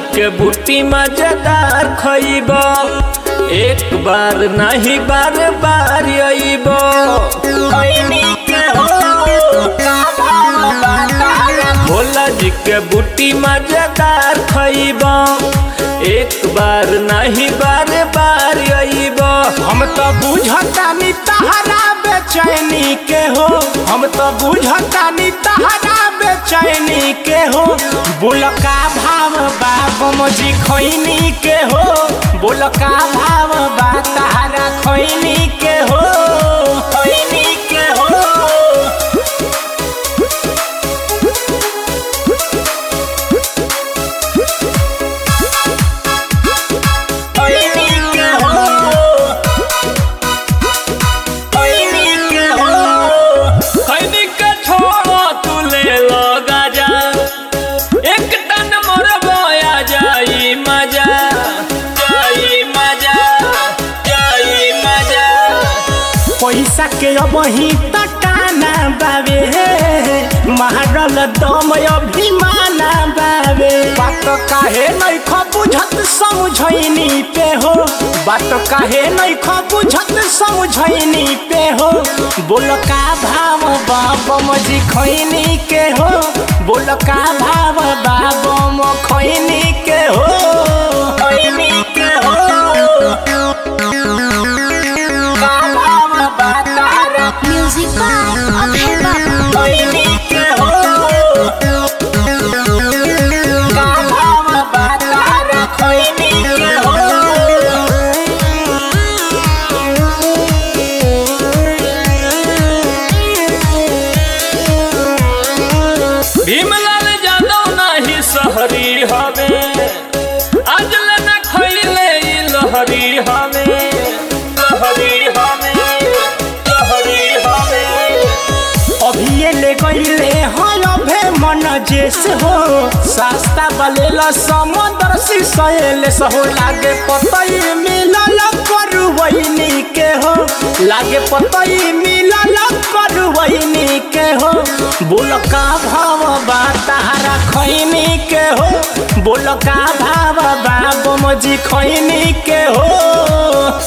के बूटी मजेदार खइब एक बार नहीं बार बार अइब भोला जी के बूटी मजेदार खइब एक बार नहीं बार बार अइब हम तो बुझतानी तहरा बेचैनी के हो हम तो बुझतानी तहरा बेचैनी के हो बोलका भाव बा बमजी खैनी के हो बोलका भाव बा तहरा खैनी के हो खैनी के हो खैनी के हो खैनी के हो खैनी के छोड़ो तू ले लो गाजा एक टन मोर बोया जाई मजा जाई मजा जाई मजा पैसा के अब ही तटाना बाबे मारल दम अभिमाना बाबे बात काहे नहीं ख बुझत समझैनी पे हो बात काहे नहीं ख बुझत समझैनी पे हो बोल का भाव बाबम जी खैनी के हो बोल का भाव बाबम खैनी के हो खैनी के हो का भाव बा तारा Music by Abhay Baba. खैनी के हो का भाव बा तारा खैनी के हो भीमलाल जादव नाही सहरी हवे आज न खैले ई लहरी हवे लहरी हवे लहरी हवे अभिये ले गईले हल भे मन जेस हो सस्ता बलेल समुद्र सिसैल सहो लागे पतई मिलल करवैनी के हो लागे पतई मिलल करवैनी के हो बोल का भाव बा तारा खैनी के हो बोल का भाव बा बमजी खैनी के हो